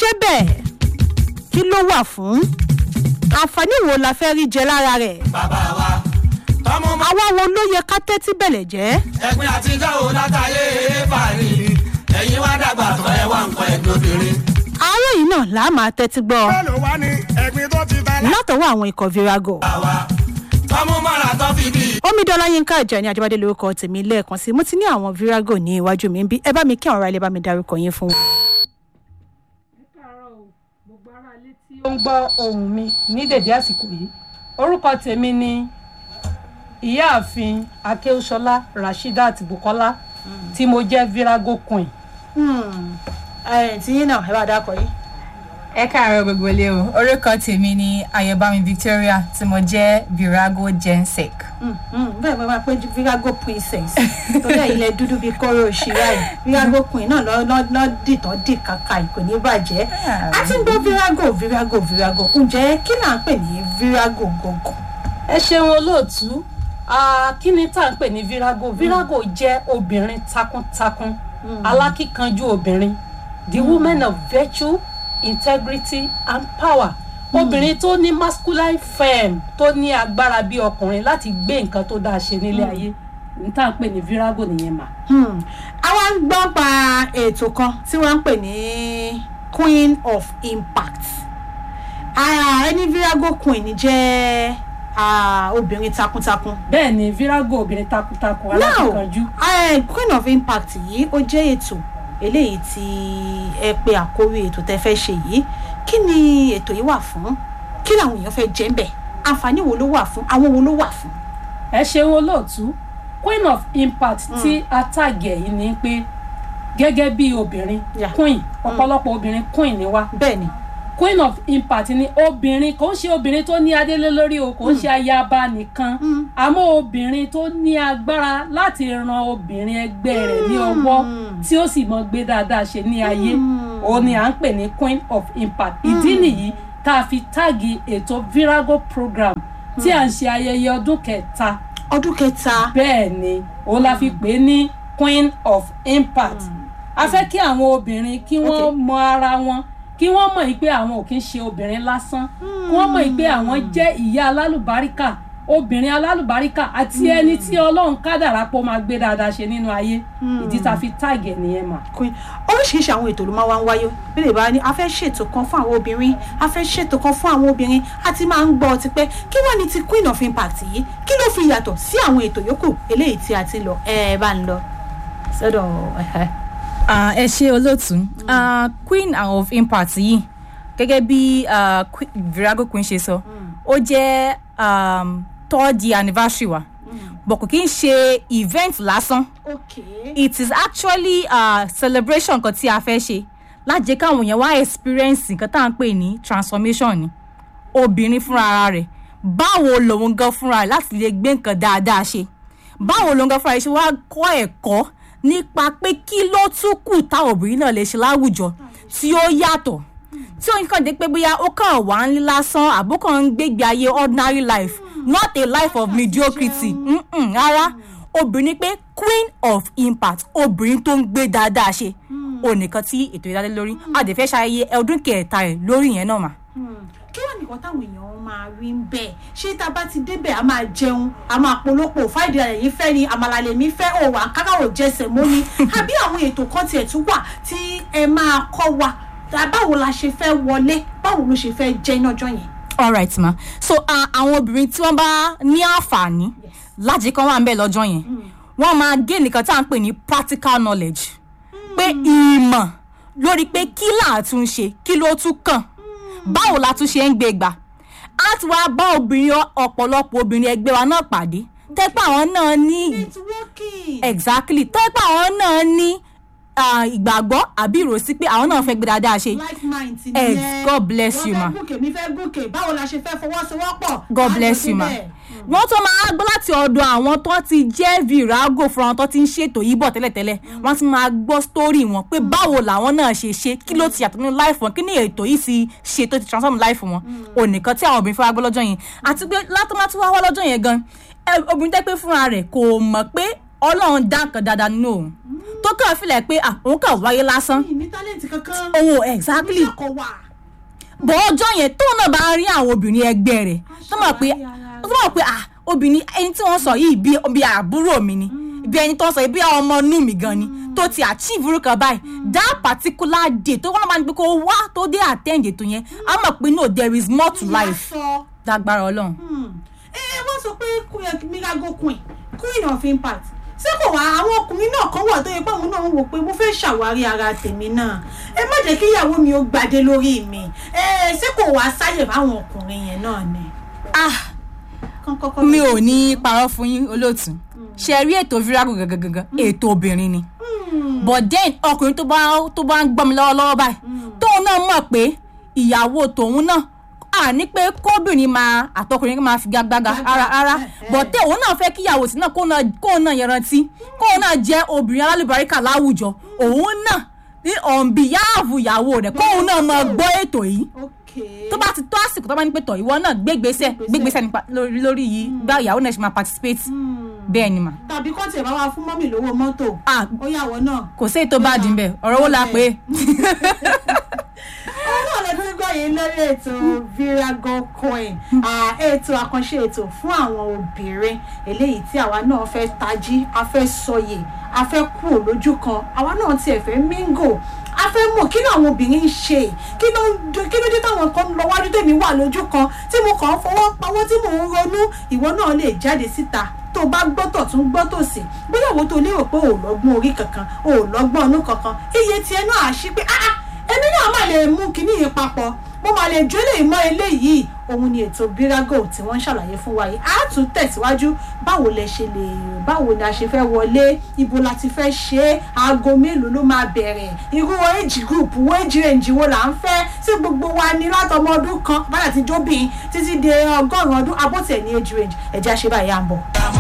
débẹ̀ kí ló wà fún àǹfààní wo la fẹ́ rí jẹ lára rẹ̀ bàbá wa tọmọ mọ àwa wo ló yẹ ká tẹ́tí bẹ̀lẹ̀ jẹ́ ẹgbin àtijọ́ ò látàyè fàárí ẹ̀yin wá dàgbà tọ́ ẹ wá nǹkan ẹ̀gbin obìnrin. àárọ̀ yìí náà là á máa tẹ́tí gbọ́ mélòó wá ní ẹ̀gbin tó ti ta lá. látọwọ́ àwọn ikọ̀ virago àwa tọmọ mọ́ra tó fi bí omidola yinka ajani ajibade lórúkọ tèmi lẹ́ẹ̀kan sí mo ti ní àwọn virago ní iwájú mi ń bí ẹ bá mi kí àwọn ará ilé bá mi darúkọ yín fún wọn. káàárọ̀ o gbogbo ará ilé tí ó ń gbọ́ ohùn mi ní dèdé àsìkò yìí orúkọ tèmi ni ìyáàfin akéwúsọlá rasheedat bukola tí mo jẹ́ virago queen. tí yín náà ẹ bá dákọ yìí. ẹ káàárọ̀ gbogbo ilé o orúkọ tèmi ni ayọ̀bámi victoria tí mo jẹ́ virago gensec. bẹ́ẹ̀ bá máa pé virago princess torí ẹ̀ ilẹ̀ dúdú bíi kóró òṣìṣẹ́ yìí virago queen náà lọ́ lọ́ lọ́ dìtọ́ dì kàkà kò ní bàjẹ́ a ti ń gbọ́ virago virago virago ǹjẹ́ kí là ń pè ní virago gọ̀gọ̀. ẹ ṣeun olóòtú Ah, kí ni tá à ń pè ní virago virago jẹ́ obìnrin takuntakun alákíkanjú obìnrin the woman of virtue integrity and power obìnrin tó ní masculine firm tó ní agbára bí ọkùnrin láti gbé nǹkan tó dáa ṣe nílé ayé ní tá à ń pè ní virago nìyẹn mà. àwa ń gbọ́ pa ètò kan tí wọ́n ń pè ní queen of impact Ah, ẹni virago queen jẹ́ ah, obìnrin takuntakun bẹ́ẹ̀ ni virago obìnrin takuntakun now alákíkanjú. eh, queen of impact yìí ó jẹ́ ètò eléyìí tí ẹ pe àkórí ètò tẹ fẹ́ ṣe yìí kí ni ètò yìí wà fún kí làwọn èèyàn fẹ́ jẹ́ ń bẹ̀ àǹfààní wo ló wà fún àwọn wo ló wà fún. ẹ ṣeun olóòtú queen of impact tí a tàgẹ̀ yìí ni pé gẹ́gẹ́ bí obìnrin Yeah. queen ọ̀pọ̀lọpọ̀ obìnrin queen ni wá bẹ́ẹ̀ ni queen of impact ni obìnrin kò ń ṣe obìnrin tó ní adélé lórí o kò ń ṣe ayaba nìkan àmọ́ obìnrin tó ní agbára láti ran obìnrin ẹgbẹ́ rẹ̀ ní ọwọ́ tí ó sì mọ gbé dáadáa ṣe ní ayé òun ni à ń pè ní queen of impact ìdí nìyí tá a fi táàgì ètò virago program tí à ń ṣe ayẹyẹ ọdún kẹta ọdún kẹta bẹ́ẹ̀ ni òun la fi pè é ní queen of impact a fẹ́ kí àwọn obìnrin kí wọ́n Okay. mọ ara wọn kí wọ́n mọ̀ yìí pé àwọn ò kí ń ṣe obìnrin lásán kí wọ́n mọ̀ yìí pé àwọn jẹ́ ìyá alálùbáríkà obìnrin alálùbáríkà àti ẹni tí ọlọ́run kádàrá pọ̀ máa gbé dáadáa ṣe nínú ayé ìdí tá a fi táàgì ẹ̀ nìyẹn mà. queen oríṣiríṣi àwọn ètò ló máa wá ń wáyé bí lè bá ní a fẹ́ ṣètò kan fún àwọn obìnrin a fẹ́ ṣètò kan fún àwọn obìnrin a ti máa ń gbọ́ ti pẹ́ kí wọ́n ní ti queen of impact yìí kí ló fi yàtọ̀ sí àwọn ètò yòókù eléyìí tí a ti lọ ẹ bá ń lọ sọ́dọ̀ ẹ̀hẹ́. Ah, ẹ ṣe olóòtú Ah, queen of impact yìí gẹ́gẹ́ bí ah, Que- virago queen ṣe sọ ó jẹ́ um, third year anniversary wa but kò kí n ṣe event lásán okay it is actually a celebration kan tí a fẹ́ ṣe láti jẹ́ káwọn èèyàn wá experience nǹkan tá à ń pè ní transformation ni obìnrin fúnra ara rẹ̀ báwo lòun gan fúnra rẹ̀ láti lè gbé nǹkan dáadáa ṣe báwo lòun gan fúnra rẹ̀ ṣe wá kọ́ ẹ̀kọ́ nípa pé kí ló tún kù táwọn obìnrin náà lè ṣe láwùjọ tí ó yàtọ̀ tí ó ń kàn dé pé bóyá ó kàn wá ń lé lásán àbó kàn ń gbégbé ayé ordinary life not a life of mediocrity Mm-mm, rárá obìnrin pé queen of impact obìnrin tó ń gbé dáadáa ṣe onìkan tí ètò ìdádé lórí àdèfẹ́ ṣayẹyẹ ọdún kẹta ẹ̀ lórí yẹn náà mà. kí wọ́n nìkan táwọn èèyàn máa rí ń bẹ̀ ṣé tá a bá ti débẹ̀ a máa jẹun a máa polówó fáìdì rẹ̀ yìí fẹ́ ni àmàlà lèmi fẹ́ òwò àkàrà ò jẹsẹ̀ mọ́ ni àbí àwọn ètò kan tiẹ̀ tún wà tí ẹ máa kọ́ wa tá- báwo la ṣe fẹ́ wọlé báwo ló ṣe fẹ́ jẹ́ lọ́jọ́ yẹn. alright ma so uh, àwọn obìnrin tí wọ́n bá ní àǹfààní láti kan wà ń bẹ̀ lọ́jọ́ yẹn wọ́n máa gé nìkan tá à ń pè ní practical knowledge pé ìmọ̀ lórí pé kí là á tún ṣe kí ló tún kàn báwo la tún ṣe ń gbé gbà á ti wá bá obìnrin ọ- ọ̀pọ̀lọpọ̀ obìnrin ẹgbẹ́ wa náà pàdé tẹ́pẹ́ àwọn náà ní networking. exactly tẹ́pẹ́ àwọn náà ní ah, ìgbàgbọ́ àbí ìròsí pé àwọn náà fẹ́ gbé dáadáa ṣe like mind ti Ex- nìyẹn. God bless you, ma. wọ́n fẹ́ gòkè mi fẹ́ gòkè báwo la ṣe fẹ́ fọwọ́sowọ́pọ̀. god Á bless jọ you ma síbẹ̀. wọ́n tó máa gbọ́ láti ọ̀dọ̀ àwọn tó ti jẹ́ virago fún àwọn tó ti ń ṣètò yìí bọ̀ tẹ́lẹ̀tẹ́lẹ̀ wọ́n ti máa gbọ́ story wọn pé báwo làwọn náà ṣe ṣe kí ló ti yàtọ̀ nínú life wọn kí ni ètò yìí ti ṣe tó ti transform life wọn onìkan tí àwọn obìnrin fẹ́ wá gbọ́ lọ́jọ́ yẹn àti pé látọ́ máa tún wá wá lọ́jọ́ yẹn gan ẹ, obìnrin tẹ́ pé fúnra rẹ̀ kò mọ̀ pé ọlọ́run dá nǹkan dáadáa nínú òun tó kàn fìlẹ̀ pé ah òun kàn wáyé lásán mi ní tálẹ̀ǹtì kankan òun ò exactly mi kò wà. bọ́ ọjọ́ yẹn tóun náà bá rí àwọn obìnrin ẹgbẹ́ rẹ̀ tó mọ̀ pé tó mọ̀ pé ah obìnrin ẹni tí wọ́n sọ yìí bí bí àbúrò mi ni bí ẹni tó ń sọ yìí bí ọmọ inú mi gan ni tó ti achieve irú kan báyìí that particular day tó wọ́n máa ń gbé kó wá tó dé attend ètò yẹn á mọ̀ pé no there is more to life sọ dágbára ọlọ́run. ẹ wọ́n sọ pé miracle queen queen of impact ṣé kò wá àwọn ọkùnrin náà kan wà tó yẹ pé àwọn náà ń wò pé mo fẹ́ ṣàwárí ara tèmi náà ẹ má jẹ́ kí ìyàwó mi ó gbadé lórí mi ẹ ṣé kò wá sáyè fáwọn ọkùnrin yẹn náà ni. ah Kán kọ́kọ́ mi lọ- ò ní parọ́ fún yín olóòtú ṣe rí ètò virago gangan ètò obìnrin ni but then ọkùnrin tó bá tó bá ń gbọ́ mi lọ́wọ́lọ́wọ́ báyìí tóun náà mọ̀ pé ìyàwó tòun náà à ní pé kóbìnrin máa àtọkùnrin máa fi gbágbága ara ara but tẹ òun náà fẹ́ kí ìyàwó tí náà kóun náà kóun náà yanrantí kóun náà jẹ́ obìnrin alálùbáríkà láwùjọ òun náà ní on behalf ìyàwó rẹ̀ kóun náà máa gbọ́ ètò yìí ok tó bá ti tó àsìkò tó bá ní pé tọ̀ ìwọ náà gbégbèsè gbégbèsè nípa lórí lórí yìí gbá ìyàwó náà ṣe máa participate bẹ́ẹ̀ ni mà tàbí kọ́ tiẹ̀ bá wá fún mọ́mì lówó mọ́tò Ah. ó yàwó náà. kò sí ètò bá dín bẹ́ẹ̀ ọ̀rọ̀ wo la pé ọlọ́run lè tún gbọ́ yìí lórí ètò virago coin Ah, ètò àkànṣe ètò fún àwọn obìnrin eléyìí tí àwa náà fẹ́ tají a fẹ́ sọyè a fẹ́ kú lójú kan àwa náà tiẹ̀ fẹ́ mingo a fẹ́ mọ̀ kí ni àwọn obìnrin ń ṣe kí ló ń do- kí ló dé táwọn kan ń lọ wájú tèmi wà lójú kan tí mo kàn ń fọwọ́ pawọ́ tí mò ń ronú ìwọ náà lè jáde síta tó bá gbọ́tọ̀ tún gbọ́tọ̀ sí bóyá òwò tó lérò pé ò lọ́gbọ́n orí kankan ò lọ́gbọ́n ọ̀nù kankan iye tiẹ̀ náà á ṣí pé ah ah èmi náà máa lè mú kinní yìí papọ̀ mo máa lè jó lè mọ eléyìí òun ni ètò bírágò tí wọ́n ń ṣàlàyé fún wa yìí á tún tẹ̀síwájú báwo lẹ ṣe lè báwo ni a ṣe fẹ́ wọlé ibo la ti fẹ́ ṣe é aago mélòó ló máa bẹ̀rẹ̀ irú age group wo age range wo là ń fẹ́ sí gbogbo wa ní látọmọ ọdún kan báyà ti jóbìn títí dé ọgọ́rùn-ún ọdún abótẹ̀ ní age range ẹ̀jẹ̀ àṣebáyé à ń bọ̀.